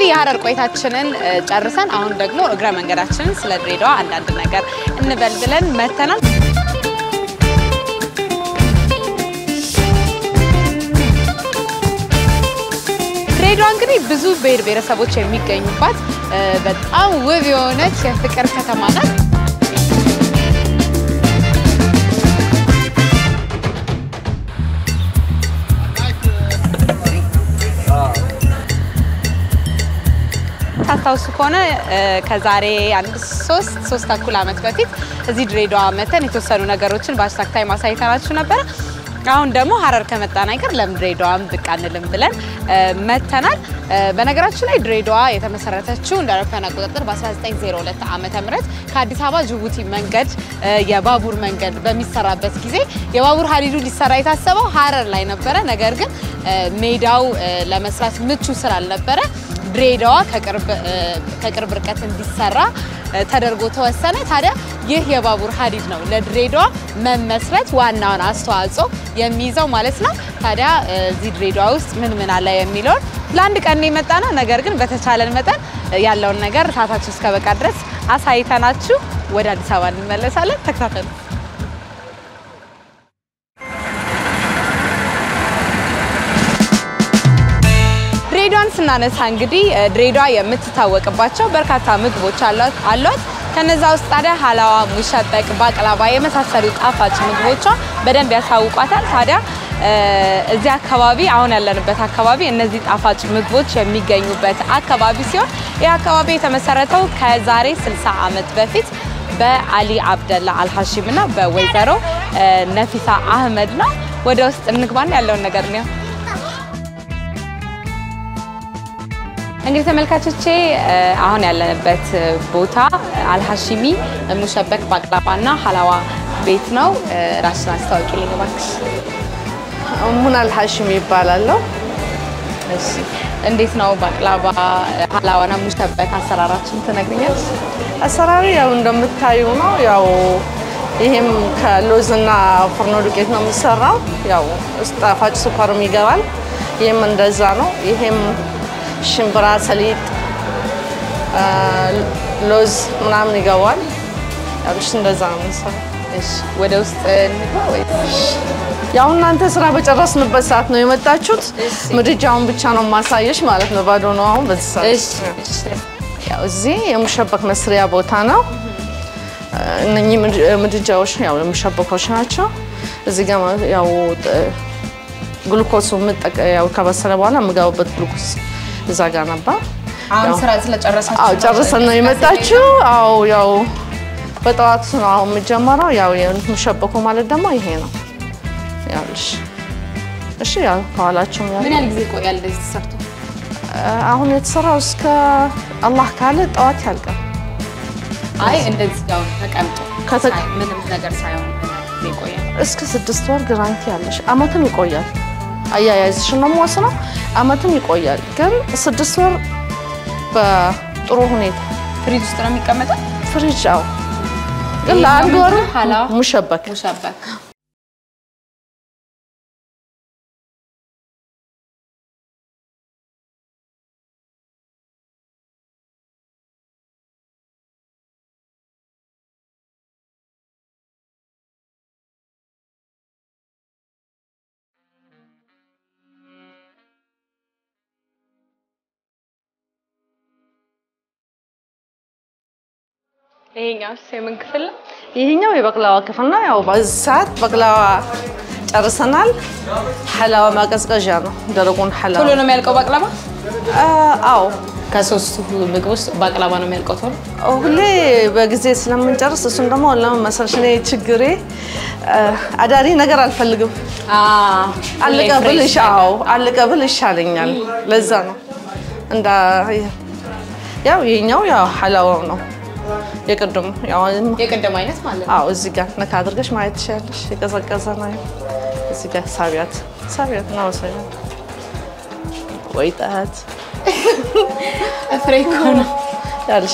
የሀረር ቆይታችንን እ፣ ጨርሰን አሁን ደግሞ እግረ መንገዳችንን ስለ ድሬዳዋ አንዳንድ ነገር እንበል ብለን መተናል። ድሬዳዋ እንግዲህ ብዙ ብሔር ብሔረሰቦች የሚገኙባት እ፣ በጣም ውብ የሆነች የፍቅር ከተማ ናት። ታስታውሱ ከሆነ እ፣ ከዛሬ አንድ ሶስት ሶስት ተኩል ዓመት በፊት እዚህ ድሬዳዋ መተን የተወሰኑ ነገሮችን በሀሽታግ ታይም አሳይተናችሁ ነበረ። አሁን ደግሞ ሀረር ከመጣን አይቀር ለምን ድሬዳዋም ብቅ አንልም ብለን እ፣ መተናል። እ፣ በነገራችን ላይ ድሬዳዋ የተመሰረተችው እንደ አውሮፓውያን አቆጣጠር በ1902 ዓመተ ምህረት ከአዲስ አበባ ጅቡቲ መንገድ እ፣ የባቡር መንገድ በሚሰራበት ጊዜ የባቡር ሀዲዱ ሊሰራ የታሰበው ሀረር ላይ ነበረ። ነገር ግን እ፣ ሜዳው እ፣ ለመስራት ምቹ ስላልነበረ ድሬዳዋ ከቅርብ እ፣ ከቅርብ ርቀት እንዲሰራ እ፣ ተደርጎ ተወሰነ። ታዲያ ይህ የባቡር ሀዲድ ነው ለድሬዳዋ መመስረት ዋናውን አስተዋጽኦ የሚይዘው ማለት ነው። ታዲያ እ፣ እዚህ ድሬዳዋ ውስጥ ምን ምን አለ የሚለውን ለአንድ ቀን የመጣ ነው። ነገር ግን በተቻለን መጠን እ፣ ያለውን ነገር ሰዓታችሁ እስከ በቃ ድረስ አሳይተናችሁ ወደ አዲስ አበባ እንመለሳለን። ተከታተሉ። ድሬዳዋን ስናነሳ እንግዲህ እ፣ ድሬዳዋ የምትታወቅባቸው በርካታ ምግቦች አሏት አሏት። ከነዛ ውስጥ ታዲያ ሀላዋ፣ ሙሸበቅ፣ ባቅላባ የመሳሰሉ ጣፋጭ ምግቦቿ በደንብ ያሳውቋታል። ታዲያ እ፣ እዚህ አካባቢ አሁን ያለንበት አካባቢ እነዚህ ጣፋጭ ምግቦች የሚገኙበት አካባቢ ሲሆን ይህ አካባቢ የተመሰረተው ከዛሬ 60 ዓመት በፊት በአሊ አብደላ አልሐሺም እና በወይዘሮ እ፣ ነፊሳ አህመድ ነው። ወደ ውስጥ እንግባና ያለውን ነገር ነው እንግዲህ ተመልካቾቼ እ፣ አሁን ያለንበት ቦታ አልሐሺሚ ሙሸበክ ባቅላባና ሀላዋ ቤት ነው። እ፣ ራስሽን አስታውቂልኝ እባክሽ። ሙና አልሐሽም ይባላለሁ። እሺ፣ እንዴት ነው ባቅላባ ሀላዋና ሙሸበክ አሰራራችን ትነግሪኛለሽ? አሰራሩ ያው እንደምታዩ ነው። ያው ይሄም ከሎዝና ፍርኖ ዱቄት ነው የሚሰራው። ያው ውስጥ ጣፋጭ ስኳርም ይገባል። ይሄም እንደዛ ነው። ይሄም ሽምብራ፣ ሰሊጥ፣ አ፣ ሎዝ ምናምን ይገባል። ያው እሺ እንደዛ ነው የምንሰራው። እሺ፣ ወደ ውስጥ እንግባ ወይስ ያው እናንተ ስራ በጨረስንበት ሰዓት ነው የመጣችሁት። እሺ። ምድጃውን ብቻ ነው ማሳየሽ ማለት ነው። ባዶ ነው አሁን በዚህ ሰዓት። እሺ፣ እሺ። ያው እዚህ የሙሸበክ መስሪያ ቦታ ነው። እነኚህ ምድ- ምድጃዎች ያው የሙሸበኮች ናቸው። እዚህ ጋር ያው ጥ- ግሉኮሱ የምጠቀ- ያው ከበሰለ በኋላ የምገባበት ግሉኮስ እዛ ጋር ነበር። አሁን ያው- ስራ ስለጨረሳችሁ አዎ ጨርሰን ነው የመጣችው። አዎ ያው በጠዋት ነው አሁን የሚጀመረው። ያው የሙሸበኮ ማለት ደግሞ ይሄ ነው። ያው እሺ፣ እሺ ያው ከኋላቸው ያው ምን ያህል ጊዜ ይቆያል እንደዚህ ተሰርቶ? አሁን የተሰራው እስከ አላህ ካለ ጠዋት ያልቃል። አይ እንደዚህ ያው ተቀምጦ ከተ- ሳይ- ምንም ነገር ሳይሆን ይቆያል። እስከ ስድስት ወር ጋራንቲ ያለሽ አመትም ይቆያል። አያያዝሽ ነው የምወስነው። አመትም ይቆያል፣ ግን ስድስት ወር በጥሩ ሁኔታ ፍሪጅ ውስጥ ነው የሚቀመጠው። ፍሪጅ አው ግን ይሄኛው ለአንድ ወር ምንድን ነው? ሀላዋ? ሙሸበክ ሙሸበክ ይሄኛው የምን ክፍል ነው? ይሄኛው የበቅላዋ ክፍል ነው። ያው በዚህ ሰዓት በቅላዋ ጨርሰናል። ሐላዋ ማቀዝቀዣ ነው። ደረቁን ሐላዋ ቶሎ ነው የሚያልቀው ባቅላባ? አ- አዎ ከሶስቱ ምግብ ውስጥ ባቅላባ ነው የሚያልቀው ቶሎ? ሁሌ በጊዜ ስለምንጨርስ እሱን ደግሞ ለምን መሰለሽ እኔ ችግሬ አ፣ አዳሪ ነገር አልፈልግም። አለቀ ብል ይሻ- አዎ አለቀ ብል ይሻለኛል። ለዛ ነው እንዳ ያው ይሄኛው ያው ሐላዋው ነው የቅድሙ ያው የቅድም አይነት ማለት ነው። አዎ እዚህ ጋር ነካ አድርገሽ ማየት ትችያለሽ። የቀዘቀዘ ነው። እዚህ ጋር ሳቢያት ሳቢያት ነው ወሰኛ ወይ ጣት ፍሬ እኮ ነው። ያልሽ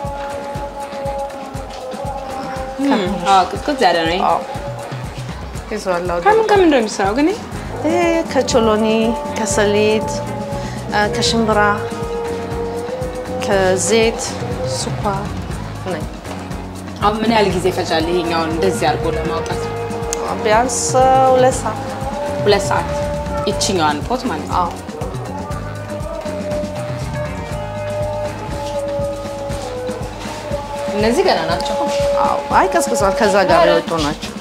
አዎ ቅዝቅዝ ያለ ነው። ይሄ አዎ ይዟል። አዎ ከምን ከምን ነው የሚሰራው ግን? ይሄ? ይሄ ከቾሎኒ ከሰሊጥ አ፣ ከሽምብራ ዘይት፣ ስኳር ነኝ። አሁን ምን ያህል ጊዜ ይፈጃል ይሄኛውን እንደዚህ አድርጎ ለማውጣት? ቢያንስ ሁለት ሰዓት። ሁለት ሰዓት ይችኛዋን ፖት ማለት ነው። አዎ እነዚህ ገና ናቸው። አዎ። አይ ቀዝቅዟል። ከዛ ጋር የወጡ ናቸው።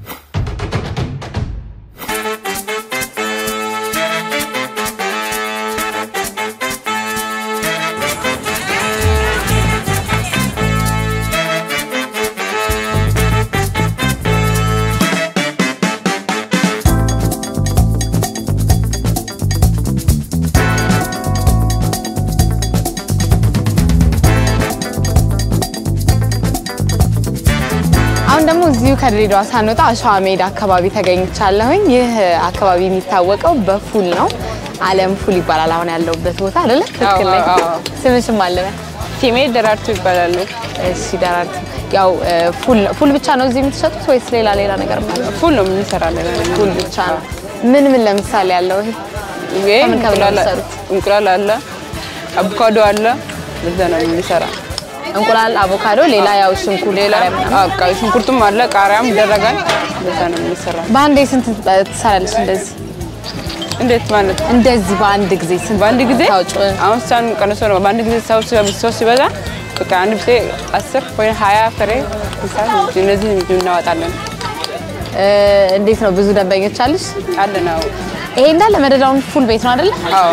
አሁን ደግሞ እዚሁ ከድሬዳዋ ሳንወጣ አሸዋ ሜዳ አካባቢ ተገኝቻለሁኝ። ይህ አካባቢ የሚታወቀው በፉል ነው። አለም ፉል ይባላል አሁን ያለሁበት ቦታ አይደለ? ትክክል ነኝ? አዎ፣ አዎ። ስምሽም አለ? ቲሜ ደራርቱ ይባላሉ። እሺ ደራርቱ፣ ያው ፉል ፉል ብቻ ነው እዚህ የምትሸጡት ወይስ ሌላ ሌላ ነገር አለ? ፉል ነው የምንሰራለን። ፉል ብቻ ነው። ምን ምን ለምሳሌ ያለው ይሄ ይሄ ከምን ከምን ነው እንቁላል የምትሰሩት? እንቁላል አለ፣ አቮካዶ አለ። በዛ ነው የምንሰራ። እንቁላል፣ አቮካዶ፣ ሌላ ያው ሽንኩርት፣ ሌላ ቃሪያ ምናምን። አዎ፣ ቀይ ሽንኩርቱም አለ፣ ቃሪያም ይደረጋል። በዛ ነው የምንሰራ። በአንዴ ስንት ትሰራለች? እንደዚህ እንዴት ማለት እንደዚህ በአንድ ጊዜ ስንት በአንድ ጊዜ ታውጭ? አሁን ሳን ቀንሶ ነው። በአንድ ጊዜ ሰው ሲበዛ- ሰው ሲበዛ በቃ አንድ ጊዜ አስር ወይ ሀያ ፍሬ ምሳሌ እነዚህ እናወጣለን። እ፣ እንዴት ነው ብዙ ደንበኞች አለሽ? አለ ነው። ይሄ እንዳለ መደዳውን ፉል ቤት ነው አይደለ? አዎ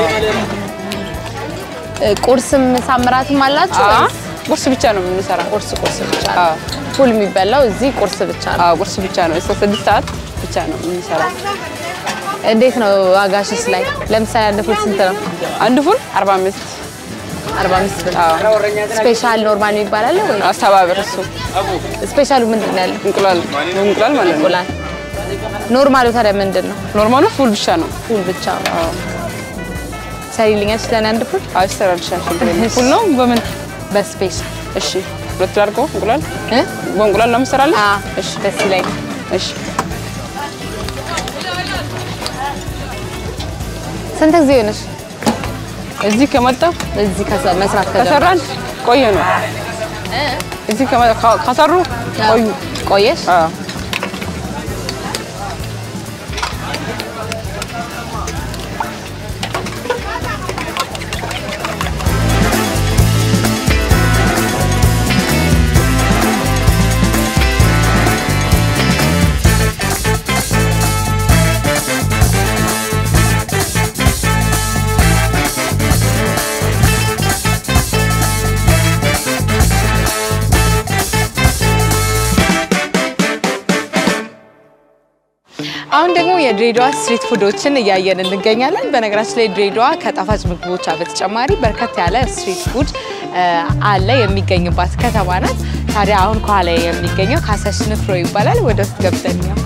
እ፣ ቁርስም ሳምራትም አላችሁ አዎ፣ ወይስ ቁርስ ብቻ ነው የምንሰራ። ቁርስ ቁርስ ብቻ ነው? አዎ ፉል የሚበላው እዚህ ቁርስ ብቻ ነው። አዎ፣ ቁርስ ብቻ ነው። እስከ ስድስት ሰዓት ብቻ ነው የምንሰራ። እንዴት ነው ዋጋሽስ ላይ? ለምሳሌ አንድ ፉል ስንት ነው? አንድ ፉል አርባ አምስት 45 ብር። አዎ ስፔሻል ኖርማል የሚባል አለ ወይ? አስተባበር እሱ ስፔሻሉ ምንድን ነው ያለው? እንቁላል እንቁላል ማለት ነው። እንቁላል። ኖርማሉ ታዲያ ምንድን ነው? ኖርማሉ ፉል ብቻ ነው። ፉል ብቻ ነው። ሰሪልኛል ስለኔ አንድ ፉል አዎ ይሰራልሻል። ችግር የለም። ፉል ነው በምን በስፔሻል እሺ፣ ሁለት አድርጎ እንቁላል እ? በእንቁላል ነው የምሰራልሽ። አዎ እሺ፣ ደስ ይለኛል። እሺ ስንት ጊዜ ሆነሽ እዚህ ከመጣ እዚህ ከሰ- መስራት ከጀመርሽ? ከሰራን ቆየ ነው። እዚህ ከመ- ከ- ከሰሩ ቆዩ። ቆየሽ? አዎ አሁን ደግሞ የድሬዳዋ ስትሪት ፉዶችን እያየን እንገኛለን። በነገራችን ላይ ድሬዳዋ ከጣፋጭ ምግቦቿ በተጨማሪ በርከት ያለ ስትሪት ፉድ እ፣ አለ የሚገኝባት ከተማ ናት። ታዲያ አሁን ከኋላ የሚገኘው ካሰሽ ንፍሮ ይባላል። ወደ ውስጥ ገብተን ነው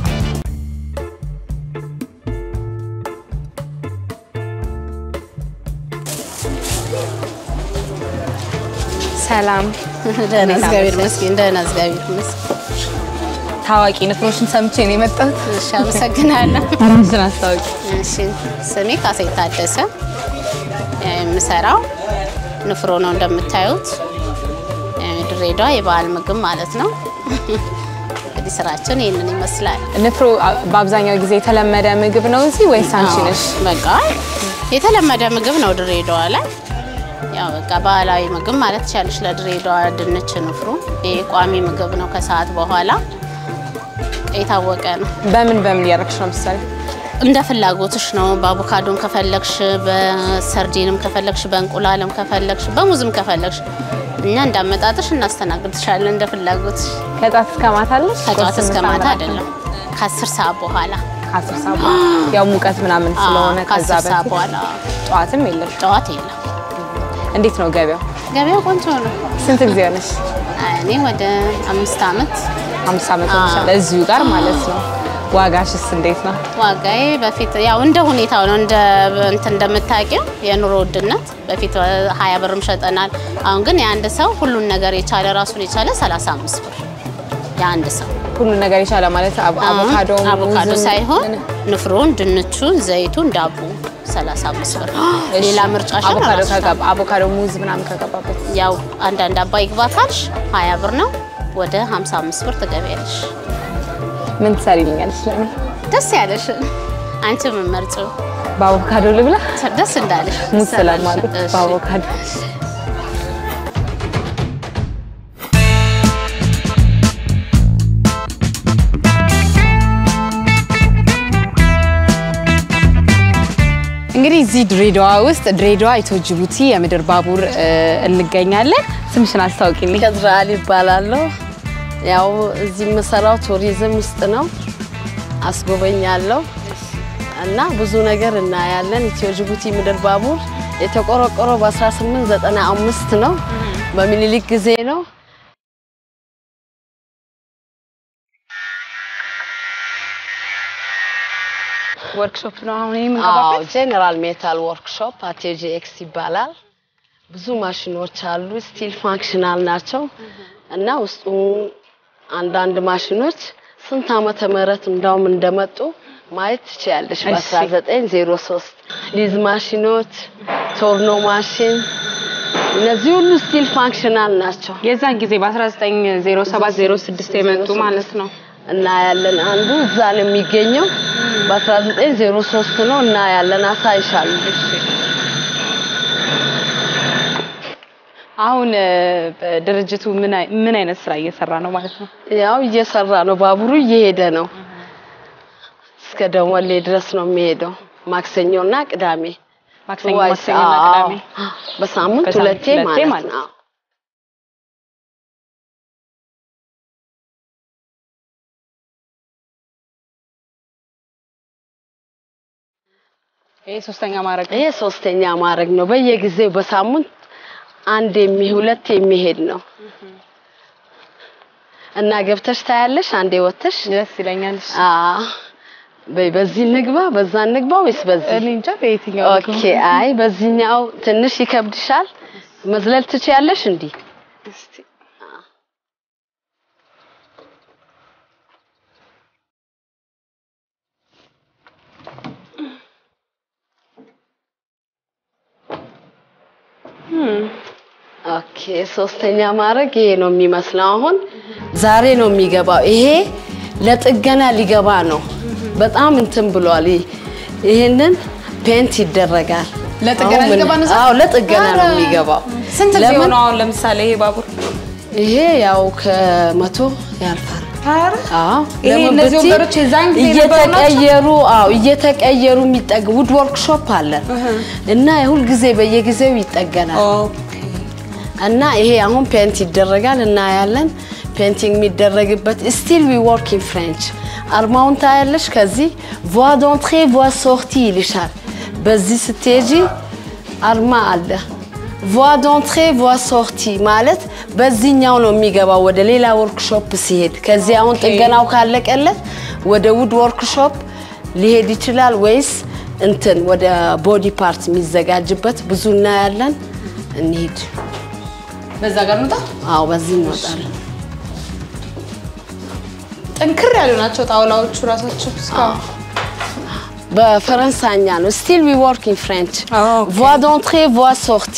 ሰላም ደህና እግዚአብሔር ይመስገን። ደህና እግዚአብሔር ይመስገን። ታዋቂ ንፍሮችን ሰምቼ ነው የመጣሁት። እሺ፣ አመሰግናለሁ። ራስሽን አስታውቂ። እሺ፣ ስሜ ካሴ ታደሰ፣ የምሰራው ንፍሮ ነው። እንደምታዩት ድሬዳዋ የበዓል ምግብ ማለት ነው። እንግዲህ ስራችን ይህንን ይመስላል። ንፍሮ አ- በአብዛኛው ጊዜ የተለመደ ምግብ ነው እዚህ ወይስ አንቺ አዎ፣ ነሽ? በቃ የተለመደ ምግብ ነው ድሬዳዋ ላይ። ያው በቃ ባህላዊ ምግብ ማለት ትችላለች ለድሬዳዋ ድንች ንፍሮ። ይሄ ቋሚ ምግብ ነው። ከሰዓት በኋላ የታወቀ ነው። በምን በምን እያደረግሽ ነው? ምሳሌ እንደ ፍላጎትሽ ነው። በአቮካዶም ከፈለግሽ፣ በሰርዲንም ከፈለግሽ፣ በእንቁላልም ከፈለግሽ፣ በሙዝም ከፈለግሽ እኛ እንዳመጣጥሽ እናስተናግድሻለን እንደ ፍላጎትሽ። ከጧት እስከ ማታ አለሽ? ከጠዋት ቁርስም እስከ ምሳም ማታ እራት? አይደለም ከአስር ሰዓት በኋላ ከአስር ሰዓት በኋላ ያው ሙቀት ምናምን ስለሆነ አዎ፣ ከዛ ከአስር ሰዓት በፊት በኋላ ጠዋትም የለሽ። ጠዋት የለም። እንዴት ነው ገበያው? ገበያው ቆንጆ ነው። ስንት ጊዜ ሆነሽ? እኔ ወደ አምስት ዓመት አምስት ዓመት አዎ። ሆነሻል እዚሁ ጋር ማለት ነው። ዋጋሽስ እንዴት ነው? ዋጋዬ በፊት ያው እንደ ሁኔታው ነው። እንደ እንትን እንደምታውቂው የኑሮ ውድነት በፊት ሀያ ብርም ሸጠናል። አሁን ግን የአንድ ሰው ሁሉን ነገር የቻለ ራሱን የቻለ 35 ብር የአንድ ሰው ሁሉ ነገር የቻለ ማለት አቮ- አቮካዶ አቮካዶ ሙዝም- ሳይሆን ንፍሮን፣ ድንቹን፣ ዘይቱን፣ ዳቦ 35 ብር። ሌላ ምርጫሽን አቮካዶ ራስሽ ከገባ አቮካዶ ሙዝ ምናምን ከገባበት ያው አንዳንድ አባይ ግባ ካልሽ 20 ብር ነው። ወደ 55 ብር ትገቢያለሽ። ምን ትሰሪልኛለሽ? ለኔ ደስ ያለሽ አንቺ ምን መርጪው? በአቮካዶ ልብላ። ደስ እንዳለሽ ሙዝ ስለማለት እሺ። በአቮካዶ እንግዲህ እዚህ ድሬዳዋ ውስጥ ድሬዳዋ ኢትዮ ጅቡቲ የምድር ባቡር እ፣ እንገኛለን። ስምሽን አስታውቂልኝ። ከዝራአል ይባላለሁ። ያው እዚህ የምሰራው ቱሪዝም ውስጥ ነው፣ አስጎበኛለሁ እና ብዙ ነገር እናያለን። ኢትዮ ጅቡቲ ምድር ባቡር የተቆረቆረው በ1895 ነው፣ በሚኒሊክ ጊዜ ነው። ወርክሾፕ ነው አሁን አዎ የምንገባበት። ጄኔራል ሜታል ወርክሾፕ አቴጂ ኤክስ ይባላል። ብዙ ማሽኖች አሉ፣ ስቲል ፋንክሽናል ናቸው እና ውስጡ አንዳንድ ማሽኖች ስንት ዓመተ ምህረት እንዳውም እንደመጡ ማየት ትችያለሽ። እሺ። በ1903 ሊዝ ማሽኖች፣ ቶርኖ ማሽን እነዚህ ሁሉ ስቲል ፋንክሽናል ናቸው የዛን ጊዜ በ1907 06 የመጡ ማለት ነው። እና ያለን አንዱ እዛ ነው የሚገኘው በ1903 ነው እና ያለን አሳይሻለሁ። አሁን እ፣ ድርጅቱ ምን አይ- ምን አይነት ስራ እየሰራ ነው ማለት ነው? ያው እየሰራ ነው። ባቡሩ እየሄደ ነው። እስከ ደወሌ ድረስ ነው የሚሄደው። ማክሰኞና ቅዳሜ ማክሰኞ ዋይስ- ማክሰኞና አዎ፣ ቅዳሜ በሳምንት በሳምንት ሁለቴ ሁለቴ ማለት ማለት ነው። ይሄ ሶስተኛ ማድረግ ነው። ይሄ ሶስተኛ ማድረግ ነው። በየጊዜው በሳምንት አንድ የሚ ሁለት የሚሄድ ነው እና ገብተሽ ታያለሽ። አንዴ ወተሽ ደስ ይለኛል። አዎ በይ በዚህ ንግባ በዛ ንግባ ወይስ በዚህ? እኔ እንጃ በየትኛው ልግባ? ኦኬ። አይ በዚህኛው ትንሽ ይከብድሻል። መዝለል ትችያለሽ እንዲህ እስቲ ኦኬ። ሶስተኛ ማድረግ ይሄ ነው የሚመስለው። አሁን ዛሬ ነው የሚገባው። ይሄ ለጥገና ሊገባ ነው። በጣም እንትን ብሏል። ይህ- ይሄንን ፔንት ይደረጋል። ለጥገና አሁን ምን- ሊገባ ነው? አዎ ለጥገና ነው ኧረ! የሚገባው። ስንት ጊዜ ለምን? ሆነው አሁን ለምሳሌ ይሄ ባቡር ይሄ ያው ከመቶ ያልፋል። ኧረ አዎ ይሄ ለምን እነዚህ ብትይ ወንበሮች የዛን ጊዜ የነበሩ ናቸው? እየተቀየሩ አዎ እየተቀየሩ የሚጠግ ውድ ወርክሾፕ አለን እና ሁል ጊዜ በየጊዜው ይጠገናል እና ይሄ አሁን ፔንት ይደረጋል እናያለን። ፔንቲንግ የሚደረግበት ስቲል ዊ ወርክ ኢን ፍሬንች አርማውን ታያለሽ። ከዚህ ቮ ዶንትሬ ቮ ሶርቲ ይልሻል። በዚህ ስትሄጂ አርማ አለ። ቮ ዶንትሬ ቮ ሶርቲ ማለት በዚህኛው ነው የሚገባው ወደ ሌላ ወርክሾፕ ሲሄድ። ከዚህ አሁን ጥገናው ካለቀለት ወደ ውድ ወርክሾፕ ሊሄድ ይችላል ወይስ እንትን ወደ ቦዲ ፓርት የሚዘጋጅበት ብዙ እናያለን። እንሂድ። በዛ ጋር እንውጣ። አዎ በዚህ እንወጣለን። ጠንክር ያሉ ናቸው ጣውላዎቹ ራሳቸው እስካሁን። በፈረንሳይኛ ነው። ስቲል ዊ ወርክ ኢን ፍሬንች ኦኬ። ቮ ዶንትሬ ቮ ሶርቲ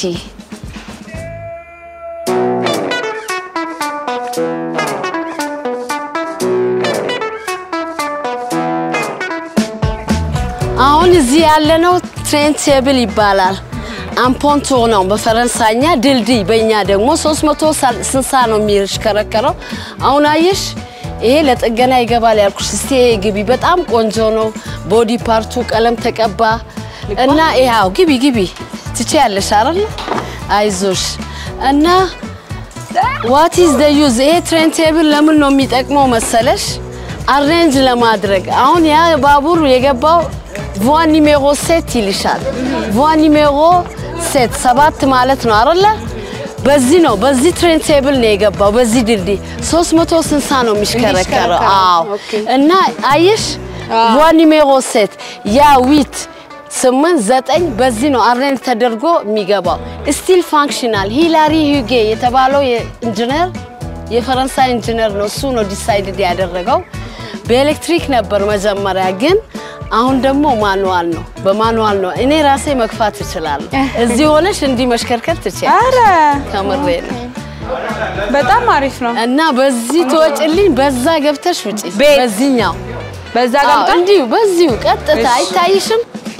አሁን እዚህ ያለነው ትሬን ቴብል ይባላል። አምፖንቶ ነው በፈረንሳይኛ ድልድይ፣ በእኛ ደግሞ 360 ነው የሚሽከረከረው። አሁን አየሽ ይሄ ለጥገና ይገባል ያልኩሽ። እስቲ ይሄ ግቢ በጣም ቆንጆ ነው። ቦዲ ፓርቱ ቀለም ተቀባ እና ይኸው ግቢ ግቢ ትችያለሽ አይደል? አይዞሽ እና ዋት ኢዝ ደ ዩዝ ይሄ ትሬን ቴብል ለምን ነው የሚጠቅመው መሰለሽ? አሬንጅ ለማድረግ አሁን ያ ባቡር የገባው ቮ ኒሜሮ ሴት ይልሻል። ቮ ኒሜሮ ሴት ሰባት ማለት ነው አይደለ? በዚህ ነው በዚህ ትሬን ቴብል ነው የገባው። በዚህ ድልድይ 360 ነው የሚሽከረከረው። የሚሽከረከረው፣ አዎ ኦኬ። እና አየሽ ቮ ኒሜሮ ሴት ያ ዊት ስምንት ዘጠኝ በዚህ ነው አሬንጅ ተደርጎ የሚገባው። ስቲል ፋንክሽናል ሂላሪ ሂጌ የተባለው ኢንጂነር የፈረንሳይ ኢንጂነር ነው። እሱ ነው ዲሳይድድ ያደረገው። በኤሌክትሪክ ነበር መጀመሪያ፣ ግን አሁን ደግሞ ማኑዋል ነው። በማኑዋል ነው። እኔ ራሴ መግፋት እችላለሁ። እዚህ ሆነሽ እንዲህ መሽከርከር ትችያለሽ። አረ ከምሬ ነው። በጣም አሪፍ ነው። እና በዚህ ትወጭልኝ፣ በዛ ገብተሽ ውጪ። ቤት? በዚህኛው በዛ አዎ፣ ገብቶ እንዲሁ በዚሁ ቀጥታ እሺ። አይታይሽም?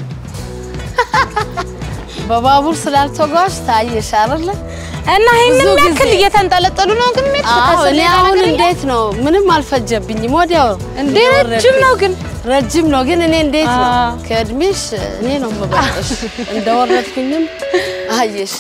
በባቡር ስላልተጓዝሽ ታየሽ አይደለ? እና ይሄንን ብዙ ጊዜ- ያክል እየተንጠለጠሉ ነው ግን ሜት አዎ እኔ አሁን እንዴት ነው ምንም አልፈጀብኝም። ወዲያው እንዴ ረጅም ነው ግን ረጅም ነው ግን እኔ እንዴት ነው አዎ። ከእድሜሽ እኔ ነው የምበልጥሽ። እንደወረድኩኝም አየሽ።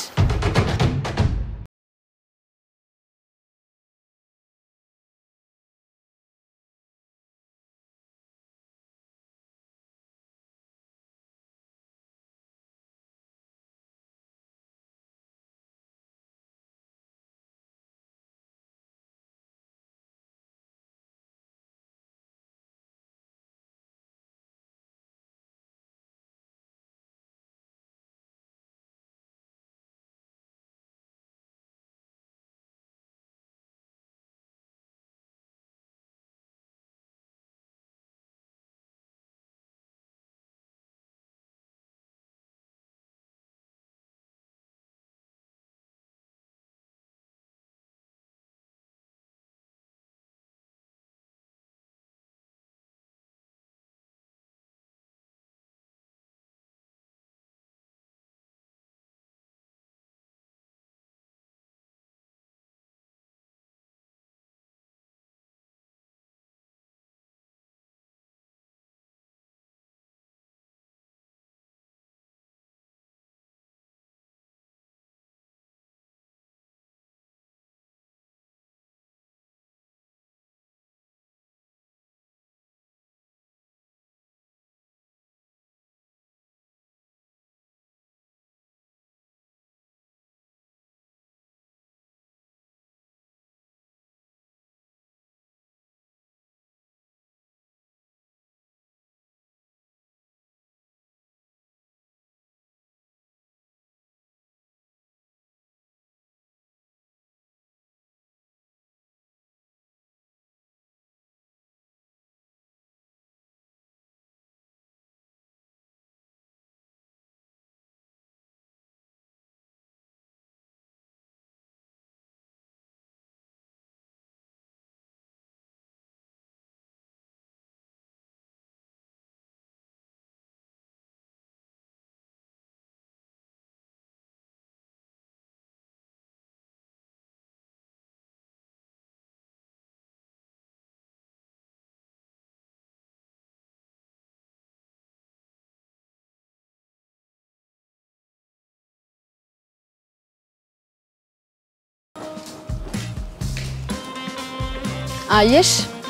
አየሽ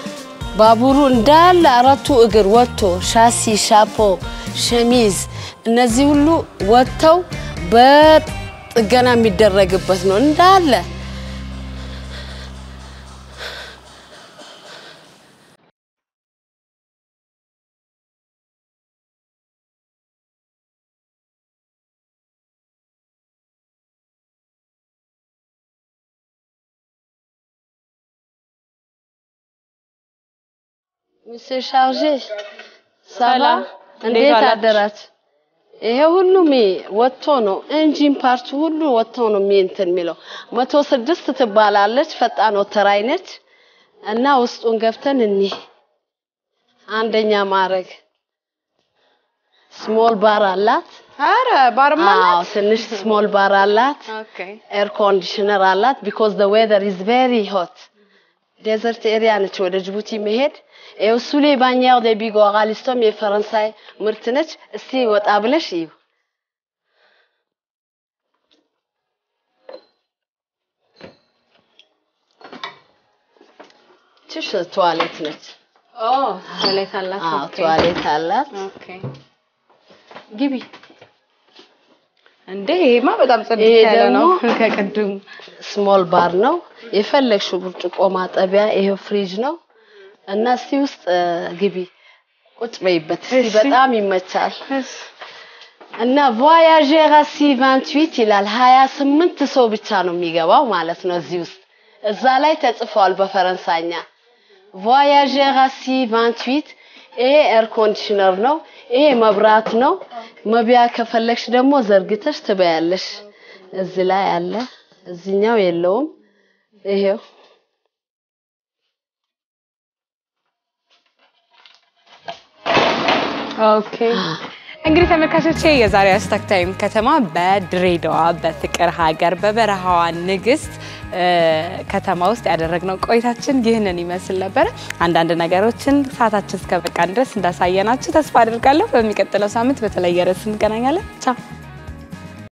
ባቡሩ እንዳለ አራቱ እግር ወጥቶ ሻሲ፣ ሻፖ፣ ሸሚዝ እነዚህ ሁሉ ወጥተው በጥገና የሚደረግበት ነው እንዳለ። ሚስር ሻርጄ ሰላ እንዴት ዋላችሁ? አደራችሁ? ይሄ ሁሉ ሚ ወጥቶ ነው ኢንጂን ፓርቱ ሁሉ ወጥቶ ነው ሚ እንትን የሚለው መቶ ስድስት ትባላለች። ፈጣን ወተራይ ነች እና ውስጡን ገብተን እኒ አንደኛ ማድረግ ስሞል ባር አላት። አረ ባርማ አዎ ትንሽ ስሞል ባር አላት። ኦኬ ኤር ኮንዲሽነር አላት ቢኮዝ ዘ ዌዘር ኢዝ ቬሪ ሆት ዴዘርት ኤሪያ ነች። ወደ ጅቡቲ መሄድ ይኸው ሱሌ ባኛው ደ ቢጎ ጋሊስቶም የፈረንሳይ ምርት ነች። እስቲ ወጣ ብለሽ እዩ። ትሽ ቱዋሌት ነች። ኦ ቶይሌት አላት አዎ ኦኬ ቱዋሌት አላት። ኦኬ ግቢ እንዴ ይሄማ በጣም ጽድት ይሄ ያለ ነው ደግሞ- ከቅድሙ ስሞል ባር ነው። የፈለግሽው ብርጭቆ ማጠቢያ ይሄው ፍሪጅ ነው እና እስቲ ውስጥ እ፣ ግቢ ቁጭ በይበት እስቲ እሺ። በጣም ይመቻል። እና ቮያጀር አሲ 28 ይላል 28 ሰው ብቻ ነው የሚገባው ማለት ነው እዚህ ውስጥ እዛ ላይ ተጽፏል በፈረንሳይኛ ቮያጀር አሲ 28 ይሄ ኤር ኮንዲሽነር ነው። ይሄ መብራት ነው። መብያ ከፈለግሽ ደግሞ ዘርግተሽ ትበያለሽ። እዚህ ላይ አለ፣ እዚኛው የለውም። ይሄው ኦኬ እንግዲህ ተመልካቾቼ የዛሬ ሃሽታግ ታይም ከተማ በድሬዳዋ በፍቅር ሀገር በበረሃዋ ንግስት እ፣ ከተማ ውስጥ ያደረግነው ቆይታችን ይህንን ይመስል ነበረ። አንዳንድ ነገሮችን ሰዓታችን እስከበቃን ድረስ እንዳሳየናችሁ ተስፋ አድርጋለሁ። በሚቀጥለው ሳምንት በተለየ ርዕስ እንገናኛለን። ቻው